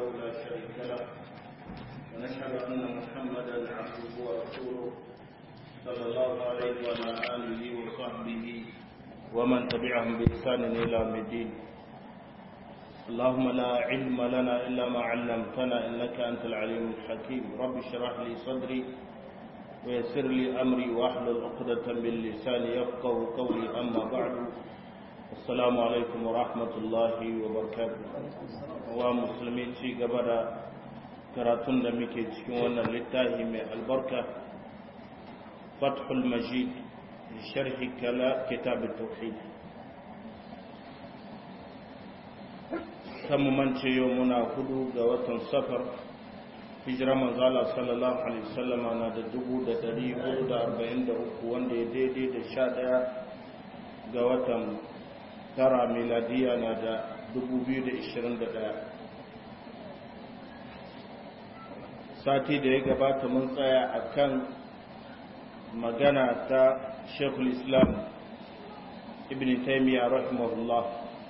لا شريك له ونشهد أن محمدا عبده ورسوله صلى الله عليه وعلى آله وصحبه ومن تبعهم بإحسان إلى يوم الدين اللهم لا علم لنا إلا ما علمتنا إنك أنت العليم الحكيم رب اشرح لي صدري ويسر لي أمري واحلل عقدة من لساني يفقه قولي أما بعد السلام عليكم ورحمة الله وبركاته ومسلمين شيء قبل karatun da muke cikin wannan littafi mai albarka fathul majid sharhi kala kitab tauhid kan mance yau muna hudu ga watan safar hijira manzala sallallahu alaihi wasallama na da dubu da dari hudu da arba'in da uku wanda ya daidai da sha daya ga watan tara miladiya na da dubu biyu da ishirin da daya sati da ya gabata mun tsaya a kan magana ta shekul islam ibn taimiyya rahimahullah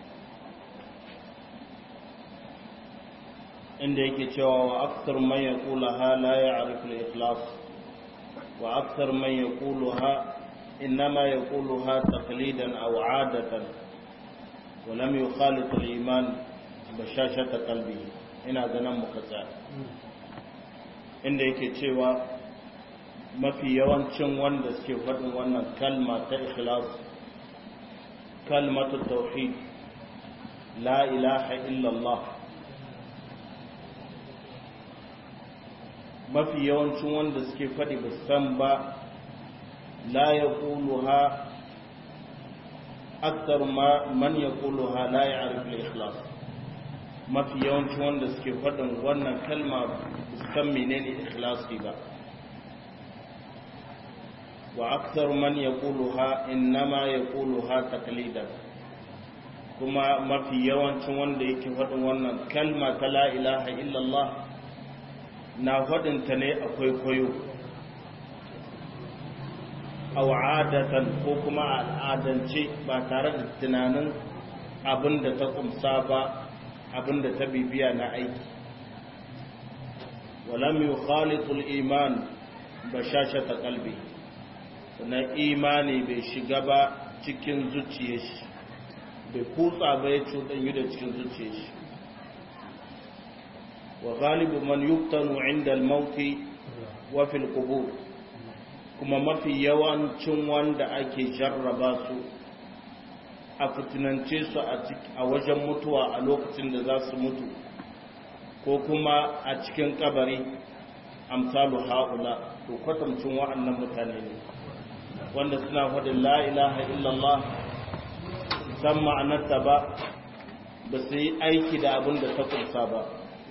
inda yake cewa wa aksar man ya kula ha la ya arifu ikhlas wa aksar man ya kulu ha innama ya kulu ha taqlidan aw adatan wa lam yukhalit al-iman bashashata qalbi ina ganin muka tsaya inda yake cewa mafi yawancin wanda suke faɗin wannan kalma ta ikhlas kalmatu tauhid la ilaha illallah mafi yawancin wanda suke faɗi ba san ba la ya ha aktar man ya ha la ya arif ikhlas mafi yawancin wanda suke faɗin wannan kalma san menene ikhlasi ba wa akthar man yaquluha innama yaquluha taqlidan kuma mafi yawancin wanda yake faɗin wannan kalma ta la ilaha illallah na faɗin ta ne akwai koyo aw adatan ko kuma al'adance ba tare da tunanin abin da ta kumsa ba abin da ta bibiya na aiki ولم يخالط الإيمان بشاشة قلبي na imani bai shiga ba cikin zuciya shi bai kutsa ba ya cuɗanyi da cikin zuciya shi wa galibu man yuktanu inda almauti wa fil qubur kuma mafi yawancin wanda ake jarraba su a fitinance su a wajen mutuwa a lokacin da za su mutu ko kuma a cikin kabari amsalu haula to kwatancin wa'annan mutane ne wanda suna faɗin la ilaha illallah san ma'anarta ba ba su yi aiki da abin da ta kunsa ba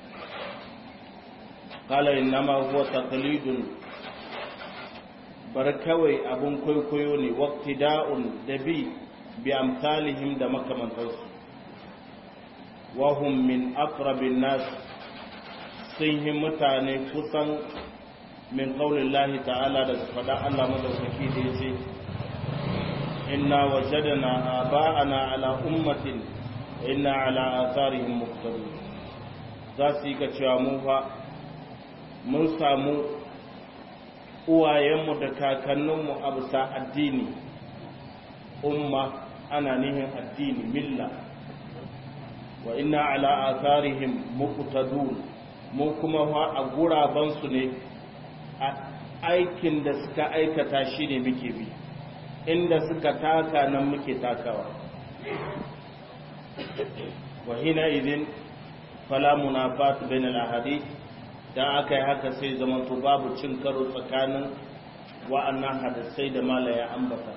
kala innama huwa taqlidun bar kawai abin kwaikwayo ne waqtida'un da bi bi amsalihim da makamantansu wahum min aqrabin nas sun yi mutane kusan min ƙaunin lahi ta'ala da faɗa Allah madaukaki da ya ce inna wajadana aba'ana ala ummatin inna ala atharihim muqtadun za su yi ka cewa mu fa mun samu uwayenmu da kakanninmu a bisa addini umma ana nihin addini milla wa inna ala atharihim muqtadun mu kuma fa a gurabansu ne a aikin da suka aikata shi ne muke bi inda suka taka nan muke takawa wa hina idin fala munafat bain al ahadith dan aka yi haka sai zamanto babu cin karo tsakanin wa'annan hadisai da malaya ambata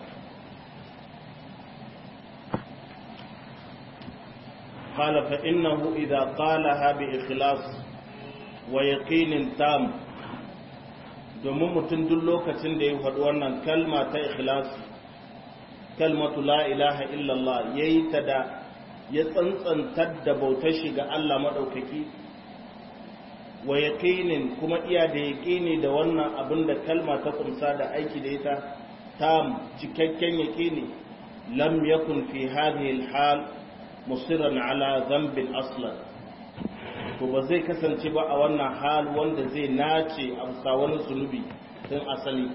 قال فإنه إذا قالها بإخلاص ويقين تام domin mutum duk lokacin da ya faɗi wannan kalma ta ikhlas kalmatu la ilaha illallah ya yi ta da ya tsantsantar da bautar shi ga Allah maɗaukaki wa yaƙinin kuma iya da yaƙini da wannan abin da kalma ta kumsa da aiki da ita tam cikakken yaƙini lam yakun fi hadhihi al-hal musirran ala dhanbin aslan to to ba zai kasance ba a wannan hal wanda zai nace a bisa wani zunubi tun asali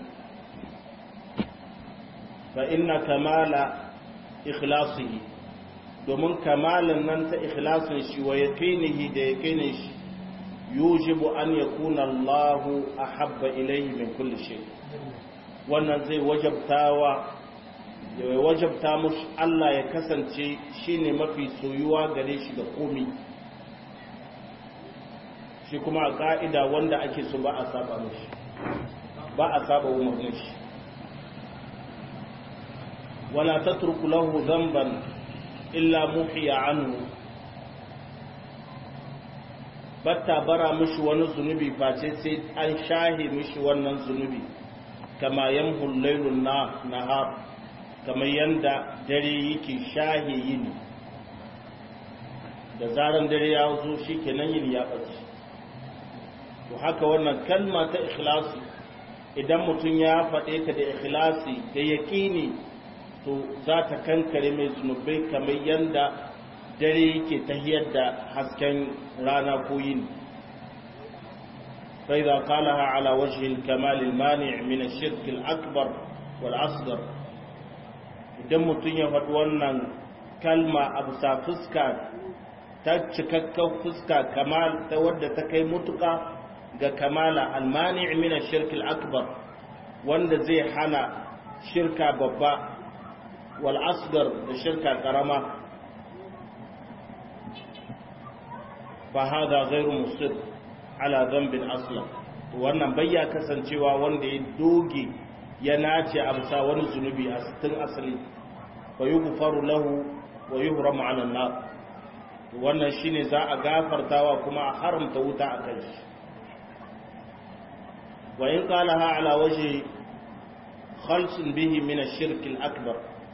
fa inna kamala ikhlasihi domin kamalan nan ta ikhlasin shi wa yaqinihi da yaqinin shi yujibu an yakuna Allah ahabba ilayhi min kulli shay wannan zai wajabtawa ya wajabta mushi Allah ya kasance shine mafi soyuwa gare shi da komai shi kuma a ka'ida wanda ake so ba a saba mushi ba a saba umarnin shi wala tatruku lahu dhanban illa muhiya anhu batta bara mishi wani zunubi face sai an shahe mishi wannan zunubi kama yamhul laylun nahar kamar yanda dare yake shahe yini da zaran dare ya zo shikenan yini ya bace to haka wannan kalma ta ikhlasi idan mutum ya faɗe ta da ikhlasi da yaƙini to za ta kankare mai zunubai kamar yadda dare yake tahiyar da hasken rana ko yini sai da kalaha ala wajhil kamal mani min ash-shirk al-akbar wal asghar idan mutum ya faɗi wannan kalma a bisa fuska ta cikakken fuska kamal ta wadda ta kai mutuka ga kamala al-mani min ash-shirk al-akbar wanda zai hana shirka babba والأصغر الشركة كرامة فهذا غير مصر على ذنب أصلا wannan bayya kasancewa wanda ya doge ya nace a bisa wani zunubi a tun asali wa yi gufaru lahu wa yi huramu ala nar wannan shine za a gafartawa kuma a haramta wuta a kai shi wa in qalaha ala waje khalsun bihi min ash-shirk al-akbar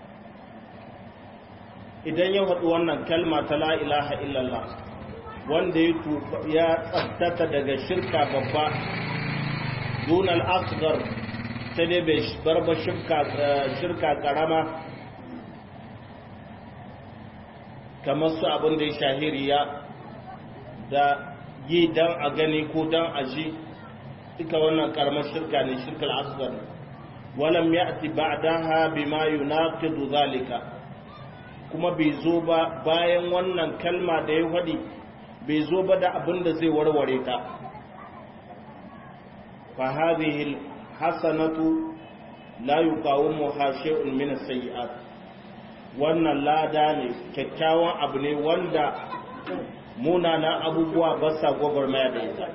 idan ya faɗi wannan kalma ta la ilaha illallah wanda ya tsabtata daga shirka babba dun al-asghar sai dai bai bar ba shirka karama kamar su abin da ya shahiriya da yi dan a gani ko dan a ji duka wannan karamar shirka ne shirkal asghar walam ya'ti ba'daha bima yunaqidu zalika kuma bai zo ba bayan wannan kalma da ya faɗi bai zo ba da abin da zai warware ta fa hadhihi hasanatu la yuqawimuha shay'un min as-sayyi'at wannan lada ne kyakkyawan abu ne wanda munanan abubuwa ba sa gwagwarmaya da ita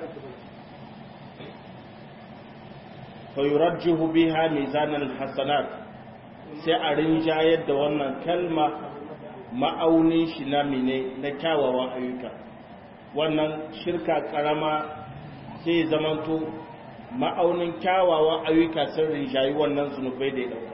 fa yurajjihu biha mizan al-hasanat sai a rinjayar da wannan kalma ma'aunin shi na mine na kyawawan ayyuka wannan shirka karama sai zamanto ma'aunin kyawawan ayyuka sun rinjayi wannan zunubai da ya dauka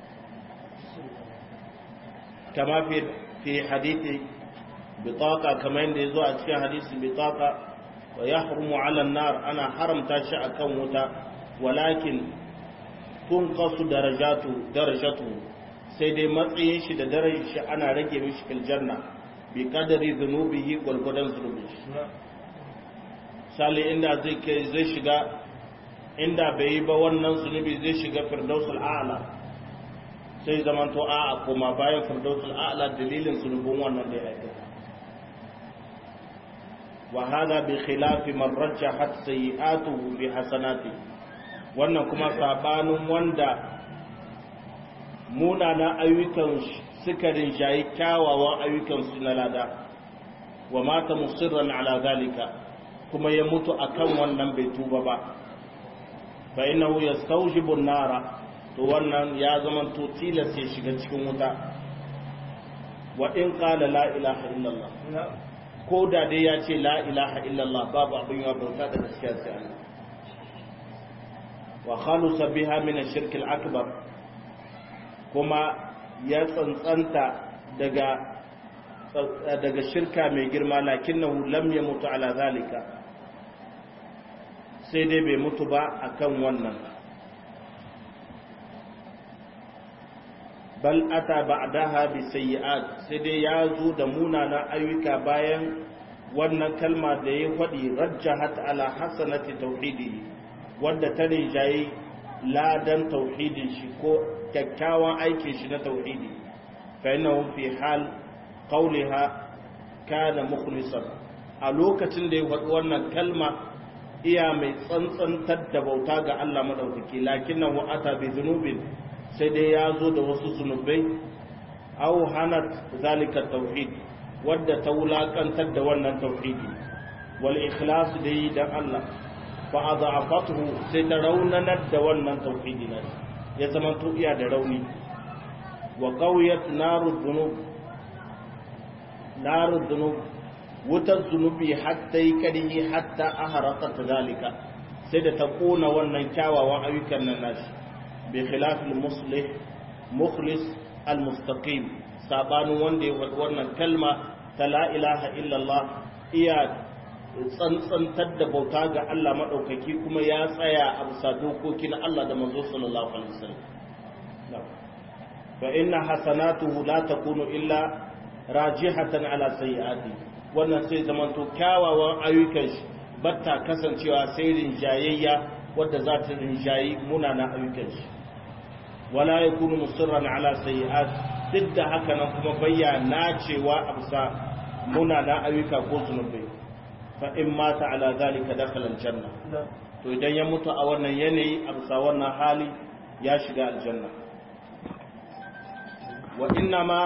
kama fi hadithi bitaka kamar yadda ya zo a cikin hadisi bitaka wa ya harmu ala nar ana haramta shi akan wuta walakin tun kasu darajatu darajatu sai dai matsayin shi da darajar shi ana rage mishi fil janna bi kadari zunubihi gwargwadon zunubin shi sali inda zai kai zai shiga inda bai yi ba wannan zunubi zai shiga firdausul a'la sai zamanto a'a koma bayan firdausul a'la dalilin zunubin wannan da ya aikata wa hada bi khilafi man rajjahat sayyi'atuhu bi hasanati wannan kuma sabanin wanda munanan ayyukan suka rinjayi kyawawan ayyukan su na lada wa mata musirran ala zalika kuma ya mutu akan wannan bai tuba ba fa innahu yastawjibu an-nara to wannan ya zama to tilas ya shiga cikin wuta wa in qala la ilaha illallah ko da dai ya ce la ilaha illallah babu abin yawa bauta da gaskiya sai Allah wa khalusa biha min ash-shirk al-akbar kuma ya tsantsanta daga daga shirka mai girma lakinnahu lam yamutu ala zalika sai dai bai mutu ba akan wannan bal ata ba'daha bi sayyi'at sai dai ya zo da munanan ayyuka bayan wannan kalma da ya faɗi rajjahat ala hasanati tauhidihi wanda ta rinjayi ladan tauhidin shi ko kyakkyawan aikin shi na tauhidi fa innahu fi hal qawliha kana mukhlisan a lokacin da ya faɗi wannan kalma iya mai tsantsantar da bauta ga Allah madaukaki lakinnahu ata bi zunubin sai dai ya zo da wasu zunubai aw hanat zalika tauhid wadda ta wulakantar da wannan tauhidi wal ikhlas da yi dan Allah fa adhafatuhu sai ta raunanar da wannan tauhidi na ya zama to iya da rauni wa qawiyat naru dhunub naru dhunub wutar zunubi hatta yi karihi hatta aharaqat zalika sai da ta kona wannan kyawawan ayyukan nan nashi bi khilafil muslih mukhlis al mustaqim sabanin wanda ya faɗi wannan kalma ta la ilaha illallah iya tsantsantar da bauta ga Allah maɗaukaki kuma ya tsaya a bisa dokoki na Allah da manzo sallallahu alaihi wasallam fa inna hasanatuhu la takunu illa rajihatan ala sayyiati wannan sai zamanto kyawawan ayyukan shi batta kasancewa sai rinjayayya wadda za ta rinjayi munana ayyukan shi wala yakunu musirran ala sayyiat duk da haka nan kuma bayyana cewa a bisa munana ayyuka ko zunubai fa in mata ala zalika dakhala aljanna to idan ya mutu a wannan yanayi a bisa wannan hali ya shiga aljanna wa inna ma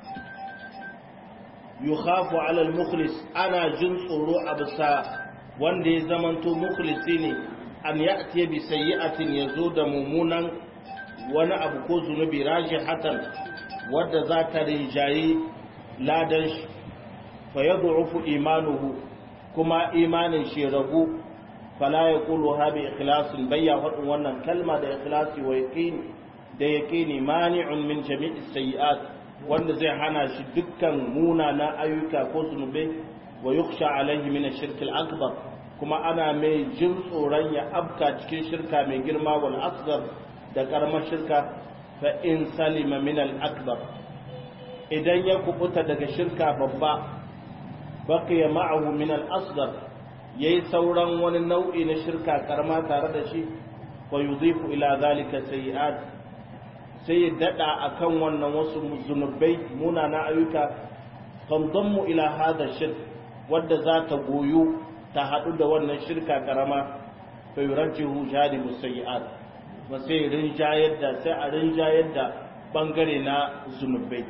yukhafu ala al-mukhlis ana jin tsoro a bisa wanda ya zamanto mukhlisi ne an ya'ti bi sayyi'atin yazo da mumunan wani abu ko zunubi rajihatan wadda za ta rinjayi ladan shi fa yad'ufu imanuhu kuma imanin shi ragu fala yaqulu ha bi ikhlasin bayya hadin wannan kalma da ikhlasi wa yaqin da yaqini mani'un min jami'is sayyi'at wanda zai hana shi dukkan munana ayyuka ko zunubai wa yukhsha alaihi min ash-shirk al-akbar kuma ana mai jin tsoron ya abka cikin shirka mai girma wal asghar da karamar shirka fa in salima min al-akbar idan ya kubuta daga shirka babba baqiya ma'ahu min al-asghar yayi sauran wani nau'i na shirka karama tare da shi wa yudhifu ila zalika sayi'at sai ya dada akan wannan wasu zunubai munana ayyuka tanzammu ila hada shirk wadda za ta goyo ta hadu da wannan shirka karama fa yurajjihu janibu sayi'at wa sai rinjayar da sai a rinjayar da bangare na zunubai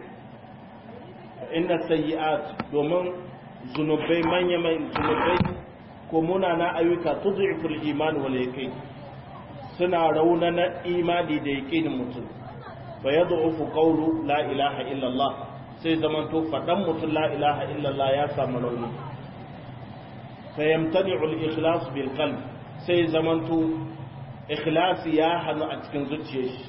inna sayi'at domin zunubai manya mai zunubai ko munana ayyuka tudhiful iman wal yaqin suna raunana imani da yaqinin mutum fa yad'ufu qawlu la ilaha illa Allah sai zamanto fadan mutum la ilaha illa Allah ya samu rauni fa yamtani'u al-ikhlas bil qalb sai zamanto ikhlasi ya hanu a cikin zuciyar shi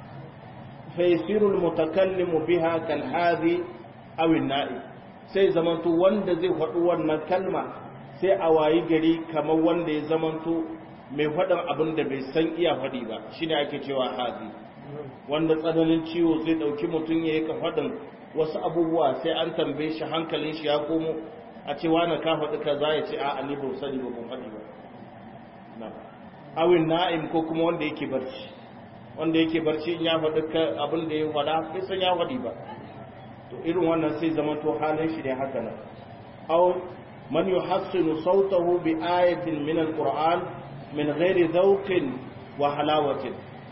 fa yasiru al-mutakallimu biha kal hadi aw an-na'i sai zamanto wanda zai faɗi wannan kalma sai a wayi gari kamar wanda ya zamanto mai faɗin abin da bai san iya faɗi ba shine ake cewa hadi wanda tsananin ciwo zai ɗauki mutum ya yi ka faɗin wasu abubuwa sai an tambaye shi hankalin shi ya komo a ce wani ka faɗi ka za ya ce a ni ba sani ba ban faɗi ba na awin na'im ko kuma wanda yake barci wanda yake barci in ya faɗi abin da ya faɗa bai san ya faɗi ba to irin wannan sai zama to halin shi ne haka nan aw man yuhassinu sautahu bi ayatin min alquran min ghairi dhawqin wa halawatin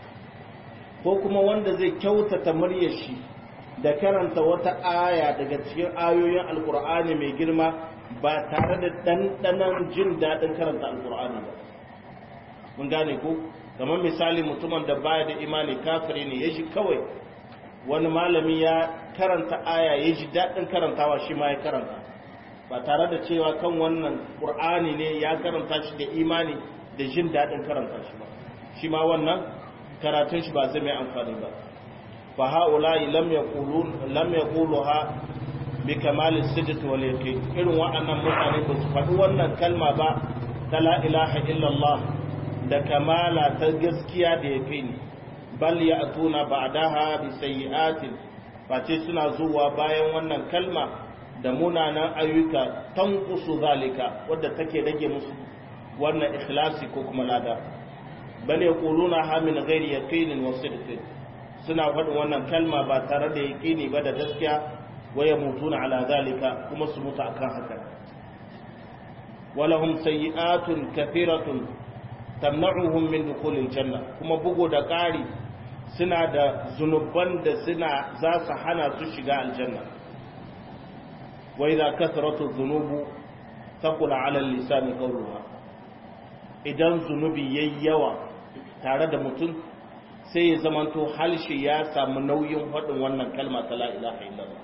ko kuma wanda zai kyautata muryar shi da karanta wata aya daga cikin ayoyin alkur'ani mai girma ba tare da ɗanɗanon jin daɗin karanta alkur'ani ba mun gane ko kamar misali mutumin da baya da imani kafiri ne ya ji kawai wani malami ya karanta aya ya ji daɗin karantawa shi ma ya karanta ba tare da cewa kan wannan ƙur'ani ne ya karanta shi da imani da jin daɗin karanta shi ba shi ma wannan karatun shi ba zai mai amfani ba fa haula'i lam yaqulun lam yaquluha bi kamali sidq wal yaqin irin wa'annan mutane ba su faɗi wannan kalma ba ta la ilaha illallah da kamala ta gaskiya da yaqini bal ya'tuna ba'daha bi sayyi'atin face suna zuwa bayan wannan kalma da munanan ayyuka tanqusu zalika wadda take rage musu wannan ikhlasi ko kuma lada bal yaquluna ha min ghairi yaqinin wa sidqin suna faɗin wannan kalma ba tare da yaqini ba da gaskiya waya mutuna ala zalika kuma su mutu akan haka walahum sayyi'atun kathiratun tamna'uhum min dukhulil janna kuma bugu da ƙari suna da zunuban da suna za su hana su shiga aljanna wa idza kathratu dhunubu taqula ala lisani qawluha idan zunubi yayi yawa tare da mutum sai ya zamanto halshi ya samu nauyin faɗin wannan kalma ta la ilaha illallah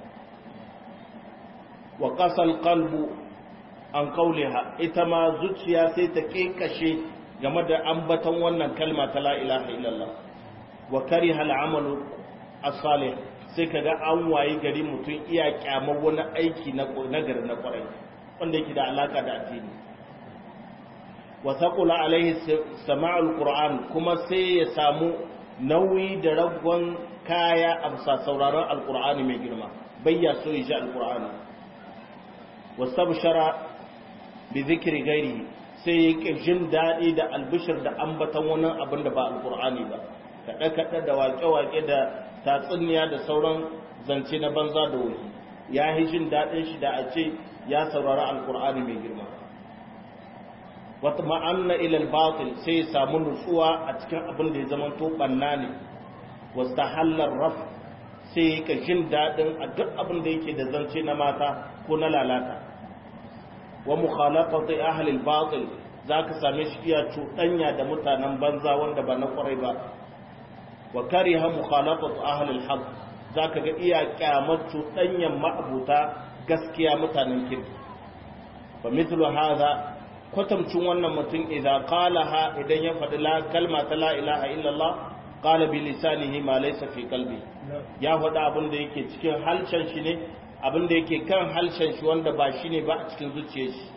wa qasal qalbu an qawliha ita ma zuciya sai ta kekashe game da ambaton wannan kalma ta la ilaha illallah wa kariha al'amalu as-salih sai kaga an wayi gari mutum iya kyamar wani aiki na nagari na kwarai wanda yake da alaka da addini wa thaqula alaihi sama'ul qur'an kuma sai ya samu nauyi da ragon kaya a bisa sauraron alqur'ani mai girma bayya so ya ji alqur'ani wastabshara bi dhikri ghairihi sai ya jin daɗi da albishir da ambatan wani abin da ba alqur'ani ba kaɗe-kaɗe da waƙe-waƙe da tatsuniya da sauran zance na banza da wuri ya yi jin daɗin shi da a ce ya saurari alkur'ani mai girma wata ma'amna ilal batil sai ya samu nutsuwa a cikin abin da ya zama to ɓanna ne wasu ta hallar raf sai ya ka jin daɗin a duk abin da yake da zance na mata ko na lalata wa mukhalafati ahlil batil zaka same shi iya cuɗanya da mutanen banza wanda ba na kwarai ba wa kariha mukhalafat ahli al-haq zaka ga iya kyamar cuɗanyan ma'abuta gaskiya mutanen kirki fa mithlu hadha kwatamcin wannan mutum idan qalaha idan ya faɗi la kalma ta la ilaha illallah qala bi lisanihi ma laysa fi qalbi ya faɗi abin da yake cikin halshen shi ne abin da yake kan halshen shi wanda ba shi ne ba a cikin zuciyar shi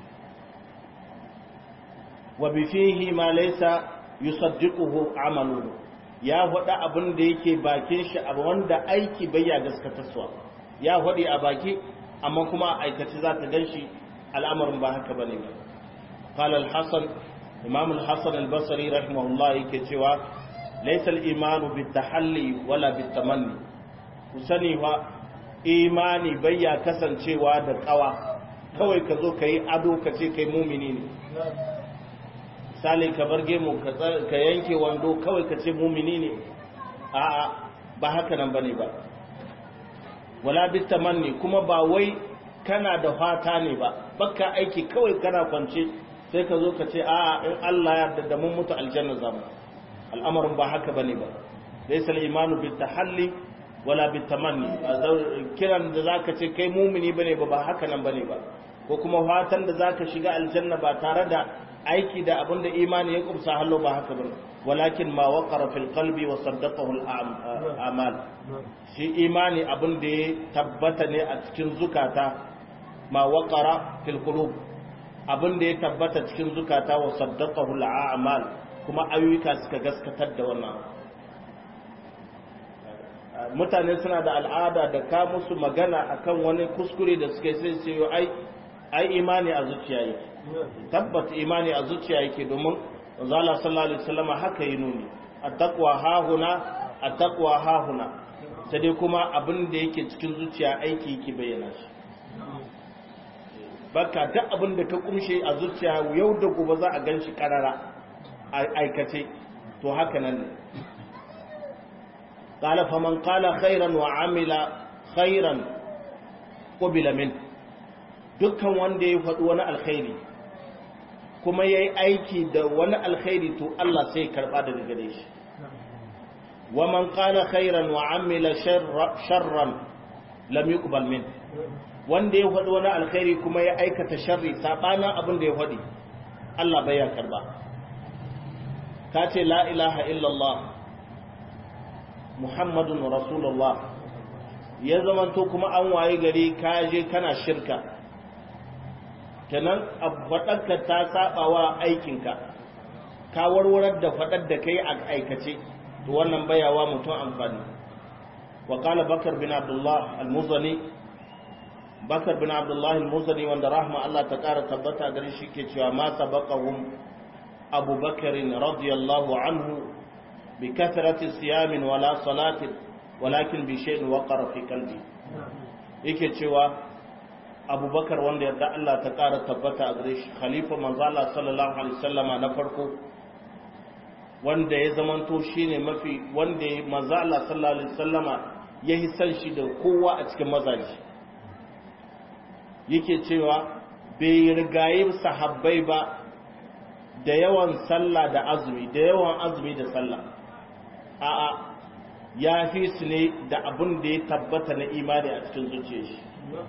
wa bi fihi ma laysa yusaddiquhu amaluhu ya faɗi abin da yake bakin shi abu wanda aiki bai ya gaskatarwa ya faɗi a baki amma kuma a aikace za ta ganshi al'amarin ba haka bane ba qala al-hasan imam al-hasan al-basri rahimahullah yake cewa laysa al-iman bit-tahalli wala bit-tamanni ku sani fa imani bai ya kasancewa da kawa kawai ka zo ka yi ado ka ce kai mumini ne misali ka bar gemu ka yanke wando kawai ka ce mumini ne a'a ba haka nan bane ba wala bitamanni kuma ba wai kana da fata ne ba baka aiki kawai kana kwance sai ka zo ka ce a'a in Allah ya yarda da mun mutu aljanna zamu al'amarin ba haka bane ba laysa al-imanu bitahalli wala bitamanni kiran da zaka ce kai mumini bane ba ba haka nan bane ba ko kuma fatan da zaka shiga aljanna ba tare da aiki da abin da imani ya kumsa hallo ba haka bane walakin ma waqara fil qalbi wa saddaqahu al a'mal shi imani abin da ya tabbata ne a cikin zukata ma waqara fil qulub abin da ya tabbata cikin zukata wa saddaqahu al a'mal kuma ayyuka suka gaskatar da wannan mutane suna da al'ada da ka musu magana akan wani kuskure da suke sai sai ai ai imani a zuciya yake tabbata imani a zuciya yake domin zala sallallahu alaihi wasallam haka yi nuni attaqwa hahuna attaqwa hahuna sai dai kuma abin da yake cikin zuciya aiki yake bayyana shi baka duk abin da ka kumshe a zuciya yau da gobe za a ganshi karara aikace to haka nan ne قال فمن قال خيرا وعمل خيرا قبل منه dukkan wanda ya faɗi wani alkhairi kuma ya yi aiki da wani alkhairi to Allah sai karɓa daga gare shi wa man qala khairan wa amila sharran lam yuqbal min wanda ya faɗi wani alkhairi kuma ya aikata sharri sabanin abin da ya faɗi Allah bai ya karba ka ce la ilaha illallah muhammadun rasulullah ya zamanto kuma an waye gari ka je kana shirka kenan faɗarka ta saɓawa aikinka ka warwarar da faɗar da kai a aikace to wannan bayawa mutum amfani wa qala bakar bin abdullah al-muzani bakar bin abdullahi al-muzani wanda rahma Allah ta ƙara tabbata gare shi ke cewa ma sabaqahum abu bakarin radiyallahu anhu bi kathrati siyamin wala salatin walakin bi shay'in waqara fi qalbi yake cewa abubakar wanda yadda Allah ta ƙara tabbata a gare shi khalifa manzala sallallahu alaihi wasallama na farko wanda ya zamanto shine mafi wanda ya manzala sallallahu alaihi wasallama ya yi san shi da kowa a cikin mazaji yake cewa bai rigaye sahabbai ba da yawan sallah da azumi da yawan azumi da sallah a'a ya fi su ne da abin da ya tabbata na imani a cikin zuciyar shi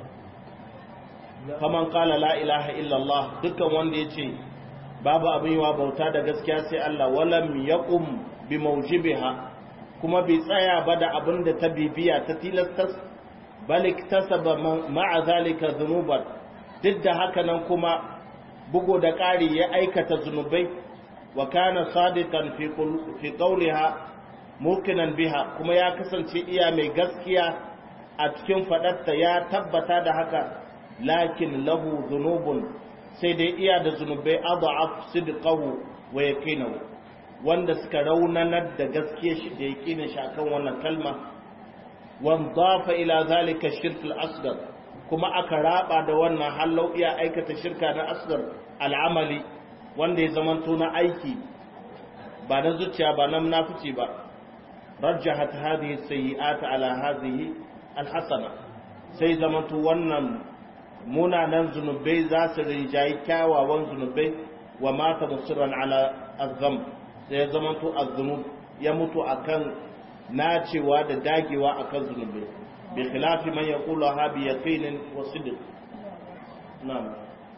kaman kala la ilaha illallah dukkan wanda ya ce babu abin yiwa bauta da gaskiya sai Allah walam yaqum bi mawjibiha kuma bai tsaya ba da abin da ta bibiya ta tilastas balik tasaba ma'a zalika zunuban duk da haka nan kuma bugu da ƙari ya aikata zunubai wa kana sadiqan fi qawliha mukinan biha kuma ya kasance iya mai gaskiya a cikin faɗarta ya tabbata da haka lakin lahu zunubun sai dai iya da zunubai adhaf sidqahu wa yaqinahu wanda suka raunanar da gaskiya shi da yaqinin shi akan wannan kalma wan dafa ila zalika shirk al-asghar kuma aka raba da wannan hallau iya aikata shirka na asghar al'amali wanda ya zamanto na aiki ba na zuciya ba na munafici ba رجحت هذه السيئات على هذه الحسنة sai zamantu wannan munanan zunubai za su rinjayi kyawawan zunubai wa mata musirran ala azam sai ya zamantu azunub ya mutu akan nacewa da dagewa akan zunubai bi khilafi man yaqulu ha bi yaqinin wa sidq na'am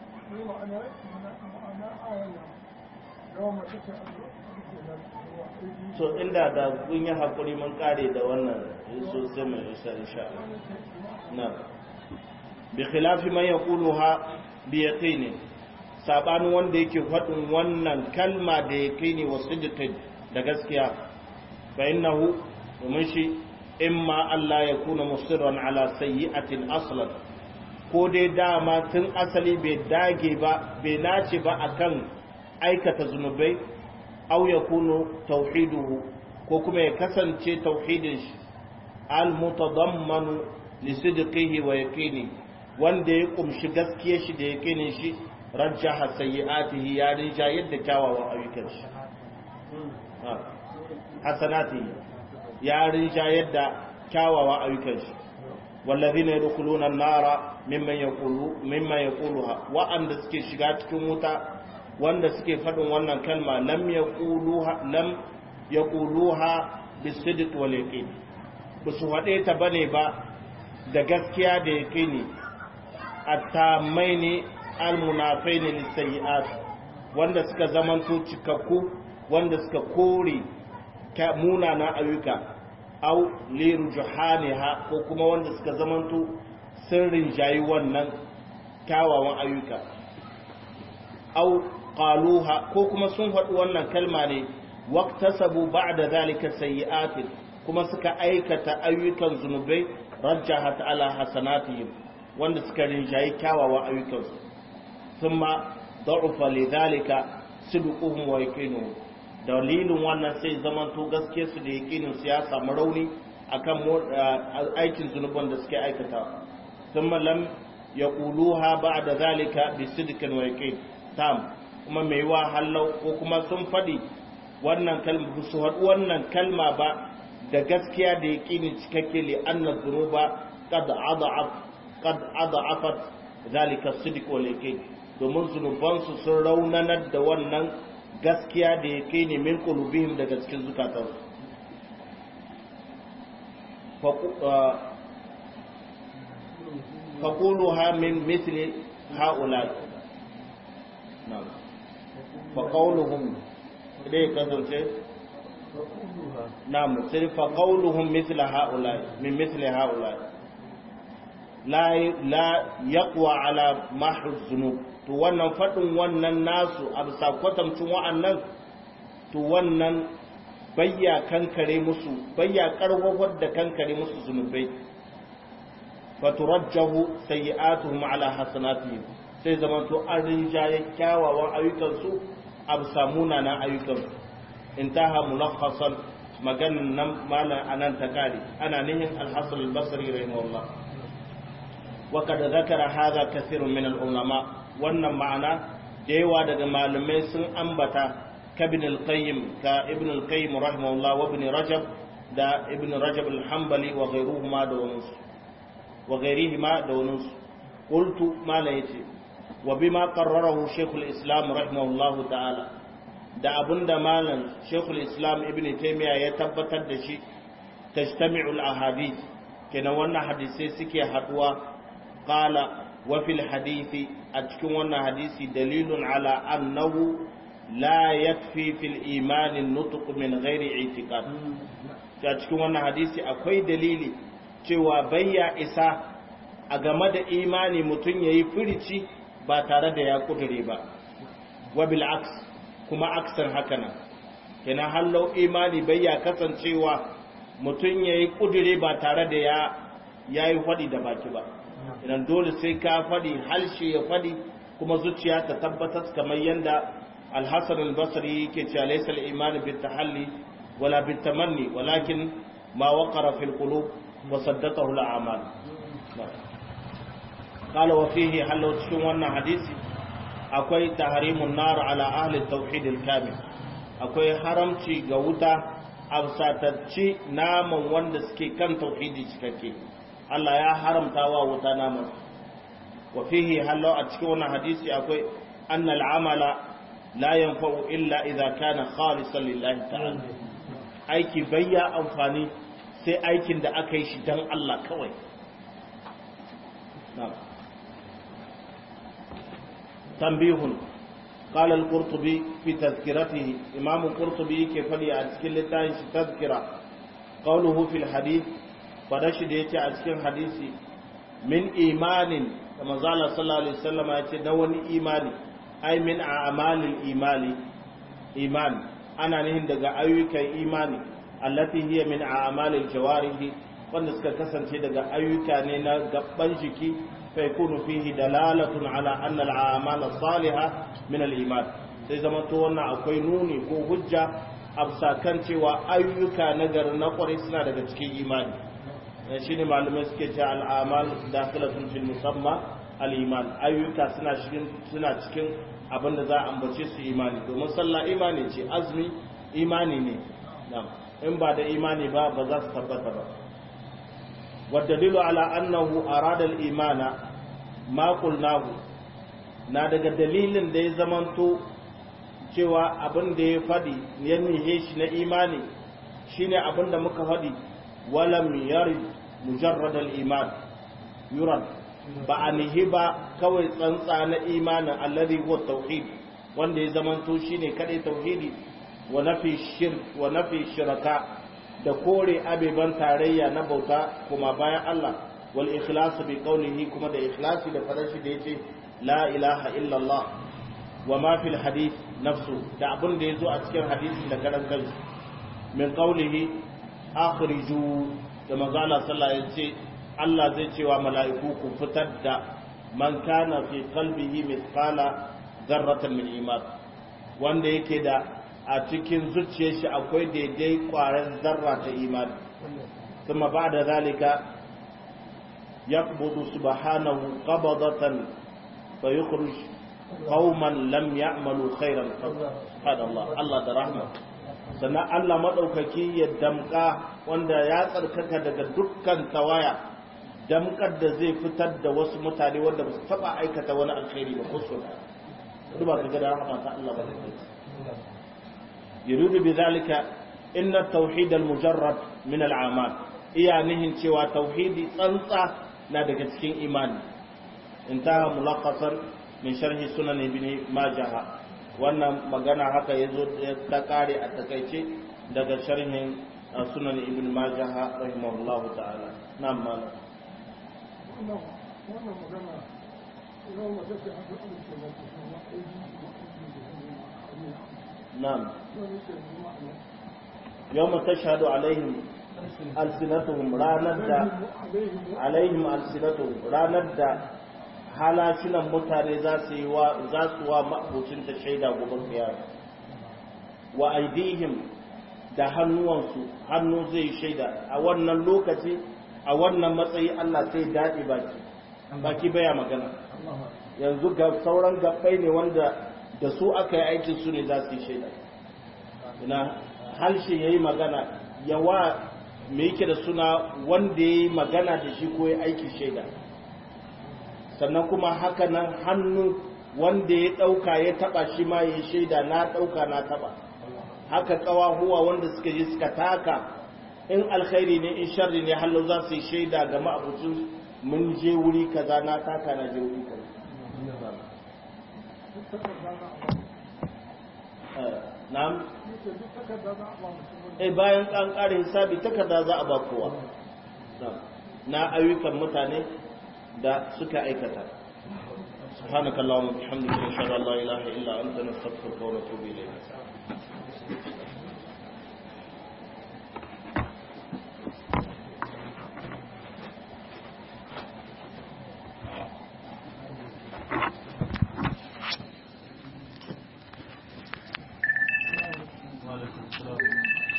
to inda da kun yi haƙuri mun kare da wannan so sai mai isa insha na bi khilafi man yaquluha bi yaqini sabanin wanda yake faɗin wannan kalma da yaqini wa sidqin da gaskiya fa innahu domin shi imma Allah ya kuna musirran ala sayyi'atin aslan ko dai dama tun asali bai dage ba bai nace ba akan aikata zunubai aw yakunu tauhiduhu ko kuma ya kasance tauhidin shi al mutadammanu li sidqihi wa yaqini wanda ya kumshi gaskiyar shi da yaqinin shi rajjaha sayyi'atihi ya rija yadda kyawawan ayyukan shi hasanatihi ya rija yadda kyawawan ayyukan shi wallazina yadkhuluna an-nara mimman yaqulu mimman yaquluha wa anda suke shiga cikin wuta wanda suke faɗin wannan kalma lam yaquluha lam yaquluha bisidq wal yaqin ba su haɗe ta bane ba da gaskiya da yaqini at-tamaini al-munafiqin lis-sayyi'at wanda suka zamanto cikakku wanda suka kore munana ayyuka au lirjuhaniha ko kuma wanda suka zamanto sirrin jayi wannan kyawawan ayyuka au qaluha ko kuma sun faɗi wannan kalma ne waqtasabu ba'da zalika sayyi'atin kuma suka aikata ayyukan zunubai rajjahat ala hasanatihim wanda suka rinjayi kyawawan ayyukansu thumma da'ufa lidhalika sidquhum wa yaqinuhum dalilin wannan sai zamanto gaske su da yakinin su ya samu rauni akan aikin zunuban da suke aikata thumma lam yaquluha ba'da zalika bisidqin wa yaqin tam kuma mai wa hallau ko kuma sun fadi wannan kalma su haɗu wannan kalma ba da gaskiya da yaqinin cikakke li anna dhunuba qad ad'af qad ad'afat zalika sidq wal yaqin domin zunubansu sun raunanar da wannan gaskiya da ya kai ne min kulubihim daga cikin zukatansu faƙulu ha min misli ha'ula faƙauluhun ɗaya kasance na musiri faƙauluhun misli ha'ula min misli ha'ula la yaqwa ala mahru zunub to wannan faɗin wannan nasu a bisa kwatamcin wa'annan to wannan bayya kankare musu bayya karwawar da kankare musu zunubai faturajjahu sayyi'atuhum ala hasanatihim sai zamanto an rinjaye kyawawan ayyukansu a bisa munanan ayyukansu intaha mulakhasan maganin nan malam anan ta kare ana nihin al-hasan al-basri rahimahullah wa kad zakara hadha kathirun min al-ulama wannan ma'ana da yawa daga malamai sun ambata ka ibn al-qayyim ka ibn al-qayyim rahimahullah wa ibn rajab da ibn rajab al-hanbali wa ghayruhuma da wanusu wa ghayrihima da wanusu qultu mala yace wa bima qarrarahu shaykh al-islam rahimahullah ta'ala da abinda malam shaykh al-islam ibn taymiya ya tabbatar da shi tajtami'u al-ahadith kenan wannan hadisi suke haduwa qala wa fil hadithi a cikin wannan hadisi dalilun ala annahu la yakfi fil imanin nutq min ghairi i'tiqad a cikin wannan hadisi akwai dalili cewa bayya isa a game da imani mutum yayi furici ba tare da ya kudure ba wa bil aks kuma aksan haka nan kenan hallau imani bayya kasancewa mutum yayi kudure ba tare da ya yayi fadi da baki ba idan dole sai ka fadi halshe ya fadi kuma zuciya ta tabbatar kamar yanda al-hasan al-basri yake cewa laysa al-iman bil tahalli wala bil tamanni walakin ma waqara fil qulub wa saddaqahu al-a'mal qala wa fihi halu cikin wannan hadisi akwai tahrimun nar ala ahli tauhid al-kamil akwai haramci ga wuta absatacci naman wanda suke kan tauhidi cikakke Allah ya haramta wa wuta naman wa fihi halau a cikin wannan hadisi akwai annal amala la yanfa'u illa idza kana khalisan lillahi ta'ala aiki bayya amfani sai aikin da aka yi shi dan Allah kawai tambihun قال القرطبي في تذكرته إمام القرطبي كيف لأتكل لتاين تذكرة قوله في الحديث فدشد يتي أتكل حديثي من إيمان كما قال صلى الله عليه وسلم يتي دون إيماني أي من أعمال الإيمان إيمان أنا نهن دقا أيوك إيماني التي هي من أعمال الجوارح wanda suka kasance daga ayyuka ne na gaban jiki fa yakunu fihi dalalatun ala anna al-a'mal as-salihah min al-iman sai zama to wannan akwai nuni ko hujja afsa kan cewa ayyuka na gari na kwarai suna daga cikin imani shine malamai suke cewa al-a'mal dakhilatun fil musamma al-iman ayyuka suna cikin suna cikin abin da za a ambace su imani domin sallah imani ce azumi imani ne in ba da imani ba ba za su tabbata ba والدليل على أنه أراد الإيمان ما قلناه na daga dalilin da ya zamanto cewa abin da ya faɗi ya nihe shi na imani shine abin da muka faɗi walam yarid mujarrad al-iman yurad ba a nihi ba kawai tsantsa na imanin alladhi huwa tauhid wanda ya zamanto shine kadai tauhidi wa nafi shirk wa nafi shiraka da kore abeban tarayya na bauta kuma bayan Allah wal ikhlasu bi qawlihi kuma da ikhlasi da fadar shi da yace la ilaha illa Allah wa ma fil hadith nafsu da abin da yazo a cikin hadisin da karan kanshi min qawlihi akhriju da manzo Allah sallallahu alaihi wasallam Allah zai ce wa mala'iku ku fitar da man kana fi qalbihi mithqala dharratin min iman wanda yake da a cikin zuciyar shi akwai daidai kwarar zarra ta imani kuma ba da zalika ya kubudu subhanahu qabadatan fa yukhruj qauman lam ya'malu khairan qad Allah Allah da rahma sannan Allah madaukaki ya damka wanda ya tsarkaka daga dukkan tawaya damkar da zai fitar da wasu mutane wanda ba su taba aikata wani alkhairi ba ko so duba kaga da rahama ta Allah ba يريد بذلك إن التوحيد المجرد من العامات iya nihin cewa tauhidi tsantsa na daga cikin imani intaha mulakhasan min sharhi sunan ibn majah wannan magana haka yazo ta kare a takaice daga sharhin sunan ibn majah rahimahullahu ta'ala nan mal wannan magana idan wata ce aka نعم يوم تشهد عليهم alsinatuhum ranar da alaihim alsinatuhum ranar da halashinan mutane za su yi wa za su wa ma'abucin ta shaida gobe kiyama wa aidihim da hannuwansu hannu zai shaida a wannan lokaci a wannan matsayi Allah sai daɗi baki baki baya magana yanzu ga sauran gabbai ne wanda da su aka yi aikin su ne za su yi shaida ina harshe ya yi magana yawa me yake da suna wanda ya yi magana da shi ko ya aiki shaida sannan kuma haka nan hannu wanda ya ɗauka ya taɓa shi ma ya yi shaida na ɗauka na taɓa haka ƙawahuwa wanda suka je suka taka in alkhairi ne in sharri ne hallo za su yi shaida ga ma'abucin mun je wuri kaza na taka na je wuri kaza na'am eh bayan an ƙara hisabi takarda za a ba kowa na ayyukan mutane da suka aikata سبحانك اللهم وبحمدك نشهد ان لا اله الا انت نستغفرك ونتوب اليك